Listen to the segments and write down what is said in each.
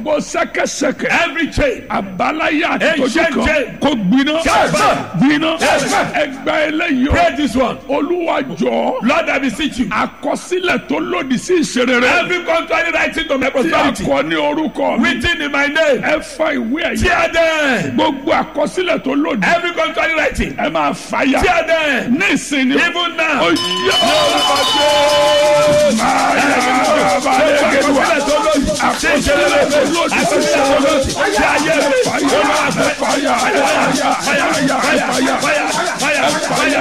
gbogbo sẹ́kẹsẹ́kẹ Every chain. àbáláyé àti tójú Ancient kan chain. kó gbiná Yes. gbiná Yes. ẹgbẹ́ eléyìí o Pray this one. olúwa jọ Lord, I beseech you. àkọsílẹ̀ tó lòdì sí ìṣerere Every contrary writing to my tí a prosperity. kọ ní orúkọ mi Written in my name. ẹ fa ìwé ẹ̀yẹ Tear them. gbogbo àkọsílẹ̀ tó lòdì Every contrary writing. ẹ máa fàyà Tear them. ní ìsinmi Even now. oyè máa yà balẹ̀ gẹ̀dùà àkọsílẹ̀ tó lòdì sí ìṣerere Tí ayé mi. fàyà fàyà fàyà fàyà fàyà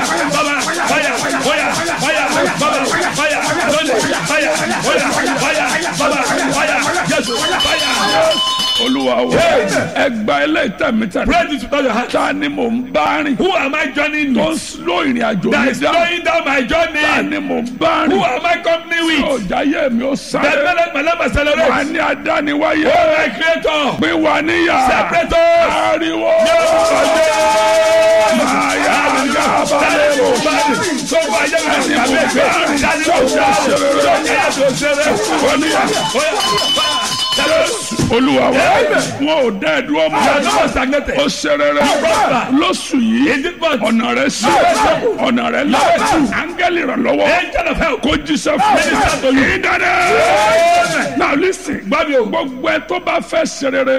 olúwa wo ẹgbà ẹlẹ́tẹ̀mítẹ̀ Pray this without your hand. ta ni mò ń bá rìn Who am I joining tó ń with? slow ìrìn àjò That mi is dá slowing down my ta journey. ni mò ń bá Who rìn am I company with? ọjà yẹ mi ó That sáré made my life wà accelerate. ní adániwáyé Oh, my creator. pé wà níyà Separate us. ariwo máa yà yà balẹ̀ bò olúwa wa wọn ò dá ẹ dúró mọ́ ó ṣe rere lóṣù yìí ọ̀nà rẹ̀ sí ọ̀nà rẹ̀ là áńgẹ́lì ìrànlọ́wọ́ kó jíṣẹ́ fún mi ìdáná now listen gbogbo ẹ tó bá fẹ́ ṣe rere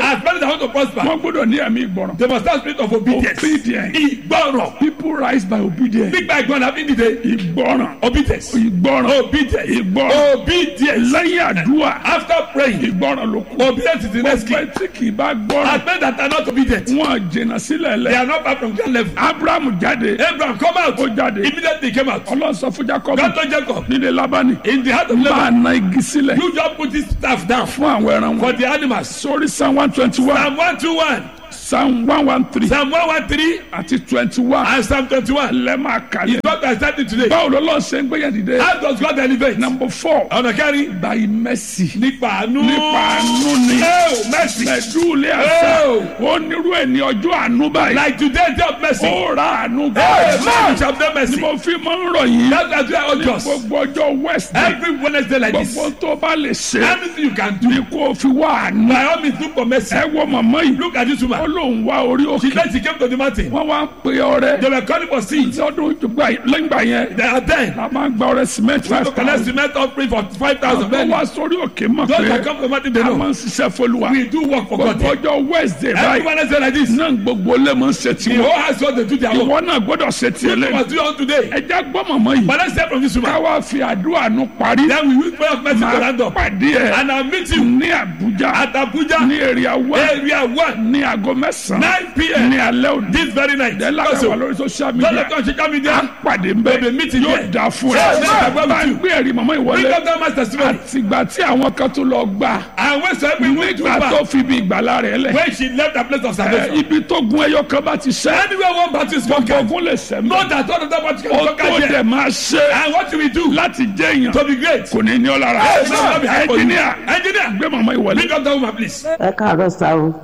wọ́n gbọ́dọ̀ ní ẹ̀mí ìgbọràn They must have spirit of obedience. obedience Ìgbọràn. people rise by obedience Nígbà ìgbọràn àbí dìde. ìgbọràn Obedience. ìgbọràn Obedience. ìgbọràn Obedience. lẹ́yìn àdúrà After praying, ìgbọràn ló kù obedience is the next gbogbo key. ẹ tí kì í bá gbọ́ràn As men that are not obedient, wọn jìnnà sílẹ̀ they lẹ̀ are not far from that level. abraham jáde Abraham come out. ó jáde Immediately he came out. ọlọ́run sọ fún jacob God told Jacob, nílé labani in the heart of máa Laban, na igi sílẹ̀ you just put this staff down fún àwọn ẹran for wọn the animals. sórí psalm one twenty one Psalm 121, psalm one one three Psalm 113, àti twenty one and Psalm 21. lẹ́ máa kàlẹ́ Is what I started today. báwo lọ́lọ́ ṣe ń gbéyàn dìde How does God elevate? number four Ọ̀nà kẹrin. by mercy Nípa àánú. nípa àánú ni Oh, mercy. mẹ̀dúlẹ̀ àṣà Oh. ó nírú ẹ̀ ní ọjọ́ àánú báyìí Like today, day of mercy. ó ra àánú Hey, gbọ́ man, shall have ni mercy. mo fi máa ń rọ̀ yín That's why we are all just. gbogbo ọjọ́ wednesday Every Wednesday like this. gbogbo tó bá lè ṣe Everything you can do. ni kò fi wá àánú By all means, look for mercy. ẹ wọ màmá yìí Look at this ó woman. lóun wá orí She òkè said she came to the mountain. wọ́n wá ń pe ọrẹ They were calling for seeds. lọ́dún lẹ́gbà yẹn They are ten. la máa ń gba ọrẹ cement To five collect thousand cement offering for five thousand. wọ́n Many. wá sórí òkè mọ̀ Those pé that come to the mountain, they a máa know. ń ṣiṣẹ́ fọlùwà We do work for God. gbogbo ọjọ́ wednesday Every báyìí Wednesday like this. náà gbogbo lè máa ń ṣe The tiwọn whole house what they do their own. ìwọ náà gbọ́dọ̀ ṣe tiẹ̀ You lẹ́yìn must do on today. ẹja gbọ́ màmá yìí But let's hear from this woman. káwá fi àdúrà nù parí Then we use prayer of mercy to máa round up. pàdé ẹ And I'll meet you ní àbújá at Abuja, ní èrè àwa area one, ní aago mẹ́sàn-án 9 p.m. ní alẹ́ òní this very night. dẹ́là Also, wà lórí social don't media let us social à ń media. pàdé ń bẹ́ẹ̀ Baby, meet yóò here. dáa fún ẹ Yes, yes, I will bá ń with you. gbé ẹ̀rí màmá Bring ìwọlé up that man's testimony. àtìgbà tí àwọn kan tó lọ gbà And when some people went to nígbà tó back, fi bí ìgbàlá rẹ̀ lẹ̀ when she left the place of ẹ, salvation. ibi tó gun ẹyọ kan bá ti ṣẹ́ Anywhere one battle is gbogbo conquered, ogun lè ṣẹ́ mọ́ know that all of that battle ó can tó conquer dẹ̀ here. máa ṣe And what do we do láti jẹ́ èèyàn to be great? kò ní ní ọ lára Yes, yes, yes. ẹnjìníà Engineer, gbé màmá ìwọlé. bring up that woman, please. ẹ káàárọ̀ sá o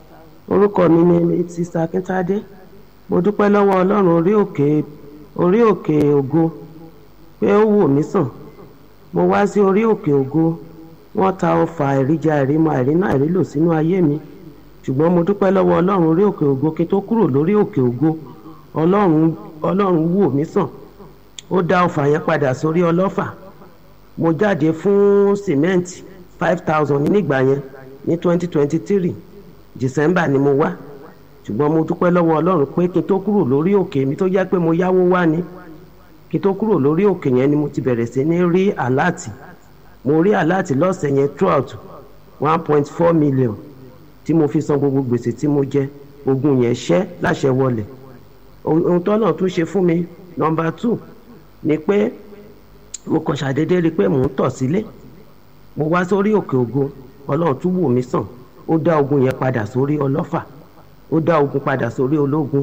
orúkọ mi ni sista akíntádé mo dúpẹ́ lọ́wọ́ ọlọ́run orí òkè orí òkè ògo pé ó wò mí sàn mo wá sí orí òkè ògo wọ́n ta ọfà àìríjà àìrímọ àìrínà àìrílò sínú ayé mi ṣùgbọ́n mo dúpẹ́ lọ́wọ́ ọlọ́run orí òkè ògo kí n tó kúrò lórí òkè ògo ọlọ́run ọlọ́run wò mí sàn ó dá ọfà yẹn padà sórí ọlọ́fà mo jáde fún sìmẹ́ǹtì five thousand nígbà yẹn ní twenty twenty three december ni mo wá ṣùgbọ́n mo dúpẹ́ lọ́wọ́ ọlọ́run pé kí n tó kúrò lórí òkè mi tó jẹ́ pé mo yáwó wá ni kí n tó kúrò lórí òkè yẹn ni mo ti bẹ̀rẹ̀ sí ní rí àláàtì mo rí àláàtì lọ́sẹ̀ yẹn throughout one point four million tí mo fi san gbogbo gbèsè tí mo jẹ ogun yẹn ṣẹ́ láṣẹ wọlé ohun tó náà tún ṣe fún mi number two ni pé mo kàn ṣàdédé rí i pé mò ń tọ̀ sílé mo wá sórí òkè ògo ọlọ́run tún wò mí sàn ó dá ogun yẹn padà sórí ọlọ́fà ó dá ogun padà sórí ológun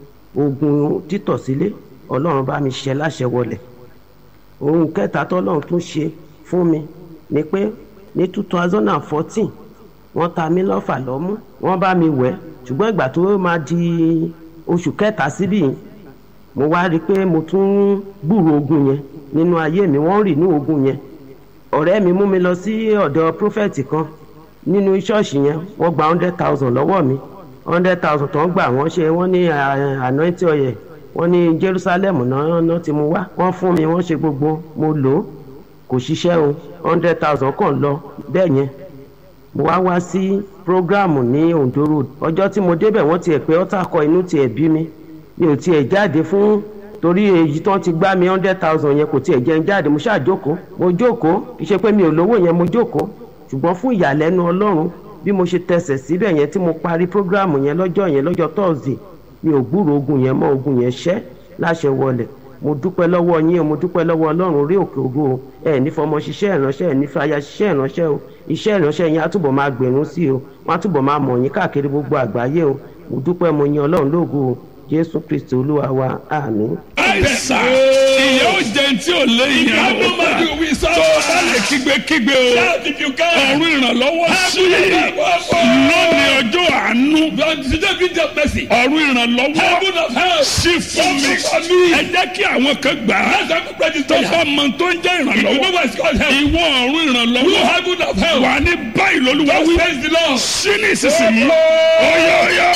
ogun títọ̀ sílé ọlọ́run bá mi ṣe láṣẹ wọlé ohun kẹta tọ́lọ́run tún ṣe fún mi ni pé ní two thousand and fourteen wọ́n ta mí lọ́fà lọ́mú wọ́n bá mi wẹ̀ ṣùgbọ́n ìgbà tó máa di oṣù kẹta síbí yìí mo wá rí i pé mo tún gbúrò ogun yẹn nínú ayé mi wọ́n rì ní ogun yẹn ọ̀rẹ́ mi mú mi lọ sí ọ̀dọ̀ prófẹ́tì kan nínú ṣọ́ọ̀ṣì yẹn wọ́n gba hundred thousand lọ́wọ́ mi hundred thousand tó ń gbà wọ́n ṣe wọ́n ní anointing oil wọ́n ní Jerusalem náà náà ti mú wá wọ́n fún mi wọ́n ṣe gbogbo mo lò ó kò ṣiṣẹ́ o hundred thousand kàn lọ bẹ́ẹ̀ yẹn mo wá wá sí programu ní Ondo road ọjọ́ tí mo débẹ̀ wọ́n tiẹ̀ pé ọ́tà kọ inú tiẹ̀ bí mi mi ò tiẹ̀ jáde fún torí èyí tán ti gbá mi hundred thousand yẹn kò tiẹ̀ jẹ́ ń jáde mo ṣáà jókòó mo jókòó kì í ṣe pé mi ò lówó yẹn mo jókòó ṣùgbọ́n fún ìyàlẹ́nu Ọlọ́run bí mo ṣe tẹsẹ̀ síbẹ̀ yẹn tí mo parí programu yẹn lọ́jọ́ yẹn lọ́jọ́ Thursday mi ò gbúrò ogun yẹn mọ́ ogun yẹn ṣẹ́ láṣẹ wọlẹ̀ mo dúpẹ́ lọ́wọ́ yín o mo dúpẹ́ lọ́wọ́ Ọlọ́run orí òkè ògo o ẹ ní fọmọ ṣiṣẹ́ ìránṣẹ́ ẹ ní fàyà ṣiṣẹ́ ìránṣẹ́ o iṣẹ́ ìránṣẹ́ yín á túbọ̀ máa gbèrún sí o wọ́n á túbọ̀ máa mọ̀ yín káàkiri gbogbo àgbáyé o mo dúpẹ́ mo yin Ọlọ́run lógo o Jésù Kristi Olúwa wa àmín. àìsà ìyá ò jẹ tí ò lé ìyá have no o money, we serve tó o bá lè kígbe kígbe o Shout if you can. ọ̀run ìrànlọ́wọ́ sí lónìí ọjọ́ àánú Today be the mercy. ọ̀run ìrànlọ́wọ́ Heaven of help. sí fún mi Open for me. ẹ jẹ́ kí àwọn kan gbà á Let's have a prayer tó prayer. bá mọ tó ń jẹ́ You know ìrànlọ́wọ́ what it's called help. ìwọ ọ̀run You ìrànlọ́wọ́ heaven of help. wà ní báyìí lólúwa Just wí praise the Lord. sí ní ìsinsìnyí ọyọ ọyọ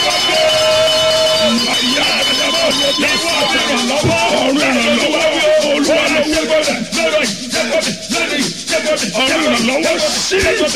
ọ̀run ìrànlọ́wọ́ olúwa ló wí bọ́lá ọ̀run ìrànlọ́wọ́ sí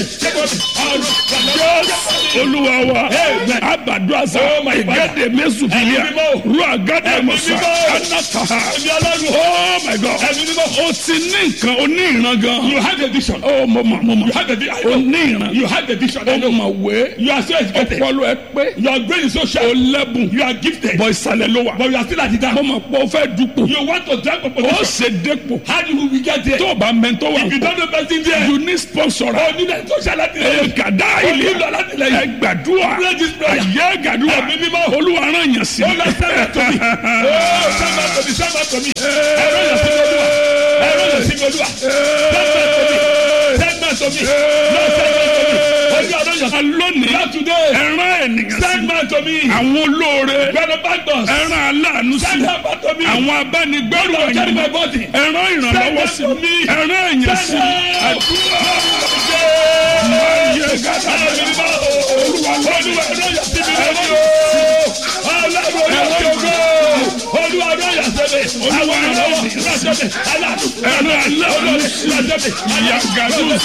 olúwa wa abadu asa igade mesu filia ru agade musa anataha oh my god o ti ní nǹkan o ní ìran gan You have the vision. oh mo mọ mo mọ You have the vision. I o know. ní ìran You have the vision. I o know. mọ̀ wé You are so educated. ọpọlọ ẹ pé Your brain is so o sharp. lẹ́bùn You are gifted. bọ̀ ìsàlẹ̀ ló wà But you are still at the mo down. mọ̀ pé o fẹ́ dupò You want to drag a o position. ṣe dépò How do we get there? tó o bá mẹ́ntọ́ wà If you don't know person there, you need sponsor oh, you need to share that ẹ gàdá ilé nílò alátìlẹyìn. ẹ gbàdúrà Pray this prayer. ayé gbàdúrà Ẹ̀mí mímọ́. olúwa rán yàn sí Oh, Lord, send that to me. Oh, send that to me. Send that to me. Ẹ̀rọ yàn sí mi olúwa. Ẹ̀rọ yàn sí mi olúwa. Send that to me. Send that to me. Lord, send that to me. Olúwa rán yàn sí mi. lónìí Not today. ẹran ènìyàn sí Send that to me. àwọn olóore Benefactors. ẹran aláàánú sí Send that to me. àwọn abánigbẹ́rù Lord, carry ẹ̀yìn my body. ẹran ìrànlọ́wọ́ sí Send that to me. ẹran èèyàn sí Send that. àdúrà ayé gàdá Ẹ̀mí mímọ́. Olúwa Olúwa ẹ̀rọ yàn sí mi lórí o. Ọlọ́run orí òkè ògo. Olúwa ẹ̀rọ yàn sí mi. Àwọn ìrànlọ́wọ́ rán sí mi. Aláàánú. ẹran aláàánú sí ìyá gàdúrà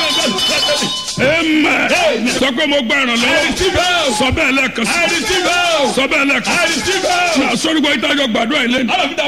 ẹmẹ sọ pé mo gba ìrànlọ́wọ́ sọ bẹ́ẹ̀ lẹ́ẹ̀kan sí sọ bẹ́ẹ̀ lẹ́ẹ̀kan sí sọ́ni gbọ́ ìtajọ gbàdúrà ilé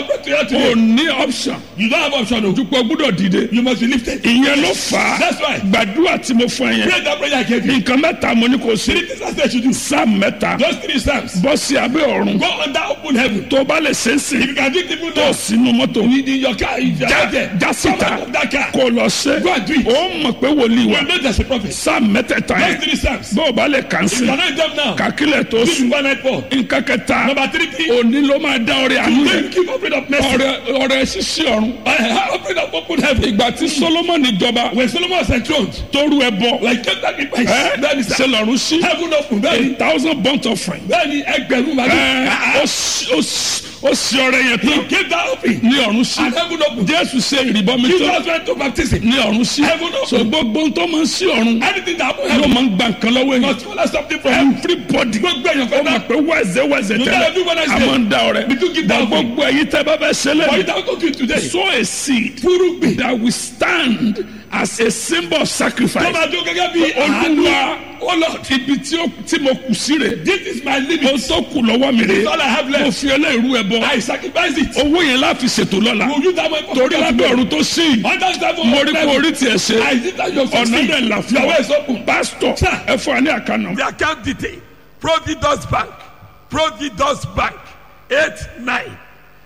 ní o ní option You don't have option. o. dupò gbúdọ̀ dìde You must be lifted. ìyẹn ló fà á That's why. gbàdúrà tí mo fún ẹ yẹn Pray that prayer I gave you. nǹkan mẹ́ta mo ní kò sí Three things I said you do. sáà mẹ́ta Those three psalms. bọ́ sí abẹ́ ọ̀run Go under open heaven. tó bá lè ṣe é sí If you can do it even tó now. sínú mọ́tò In your car. If you are out there. já síta Come out of that car. kó lọ ṣe Go and do it. ó mọ̀ pé wòlíì wa You know there's a prophet. sáà mẹ́tẹ̀ẹ̀ta Those yẹn three psalms. bó o bá lè kàn sí You cannot them now. kàkílẹ̀ tó This is sùn one night four. nǹkan kẹta Number three thing. òní ló máa dá ọrẹ àánú Then yẹn keep open up mercy. ọrẹ ọrẹ ṣíṣí ọ̀run I have opened up open heaven. ìgbà tí solomoni jọba When Solomon was enthroned, tóru ẹ bọ like kept that in place. ẹ Then he said, ṣe lọ́run sí heaven open. Then a thousand burnt offering then he ẹgbẹ̀rún ẹ màlúù. ó ṣí- ó ṣí- ó ṣí ọrẹ yẹn He tán gave that open. ní ọ̀run sí And heaven open. jésù ṣe ìrìbọmi tán Jesus went to baptism. ní ọ̀run sí Heaven open. so gbogbo tó máa ń sí ọ̀run Anything that happen ló heaven. máa ń gba nǹkan lọ́wọ́ èèyàn Must follow something from you. everybody Gbogbo èèyàn ó fẹ́ mọ̀ náà. pé wẹ́ẹ̀sẹ̀ wẹ́ẹ̀sẹ̀ You tẹ́lẹ̀ gotta do what I a say. máa ń da ọrẹ We do give that Bọ̀ gbogbo ẹ̀yin tẹ́ bá fẹ́ ṣe But lẹ́yìn without talking today. sow a seed Fúrúgbìn. that will stand as a symbol of Tó sacrifice. máa dún gẹ́gẹ́ bí olúwa àánú. Oh Lord, ibi tí ó- tí mo kù sí rè this is my mo limit. tó kù lọ́wọ́ mi This is rè all I have mo left. fi ẹlẹ́rú ẹ bọ I sacrifice it. owó yẹn láfi ṣètò lọ́la Will you that way for torí lábẹ́ ọ̀run tó sí yìí Under that mo rí kó orí tiẹ̀ ṣe I see that you're ọ̀nà succeed. dẹ̀ là fún Your way is ọ open. pásítọ̀ Sir. ẹ fún wa ní àkànnà. The account detail Providus Bank Providus Bank eight nine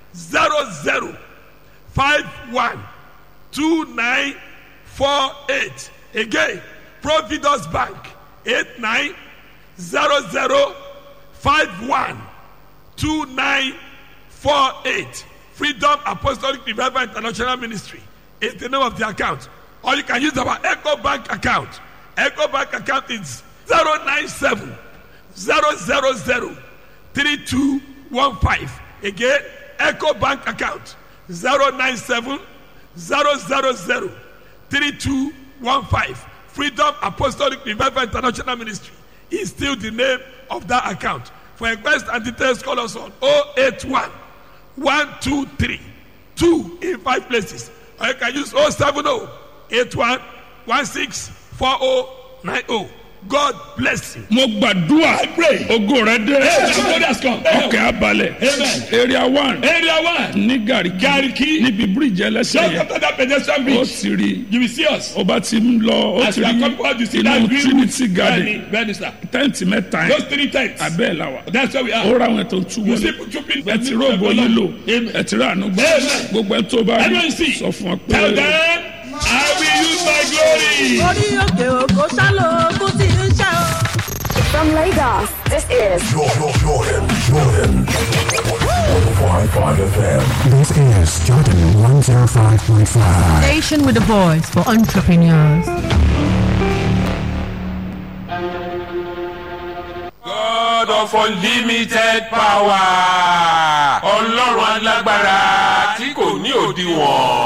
zero zero five one two nine four eight again Providus Bank eight nine zero zero five one two nine four eight Freedom Apostolic Revival International Ministry is the name of the account or you can use our Echo Bank account Echo Bank account is zero nine seven zero zero zero three two one five again Echo Bank account zero nine seven zero zero zero three two one five Freedom Apostolic Revival International Ministry is still the name of that account. For request and details, call us on 081 123 2 in five places. Or you can use 070 81 16 4090. God bless you. mo gbàdúrà pray. ogo rẹ dé Hey, the God has come. ọkẹ́ abalẹ̀ Amen. area one Area one. ní gàríkì Gariki. níbi bíríìjì ẹlẹ́sẹ̀ Just yẹn after that pedestrian ó bridge, ti rí you will see us. ó bá ti ń lọ ó As ti we are rí coming out, you see that inú green trinity roof. garden Bẹ́ẹ̀ni, bẹ́ẹ̀ni sir. tẹ́ǹtì mẹ́ta Those yẹn three tents. abẹ́ ẹ̀ la wà That's where we ó are. ra àwọn ètò tú You see wọlé trooping. ẹ ti rògbò yín lò Amen. ẹ ti rà àánú gbà Amen. gbogbo ẹ tó bá rí Everyone see. sọ fún ọ Tell pé them, I will use my glory. orí òkè òkò sálò ogún tí ń ṣe o. From Lagos, this is Jordan, Jordan, Jordan. 105.5 FM. This is Jordan 105.5. Station with a voice for entrepreneurs. God of unlimited power. Ọlọ́run alágbára tí kò ní òdiwọ̀n.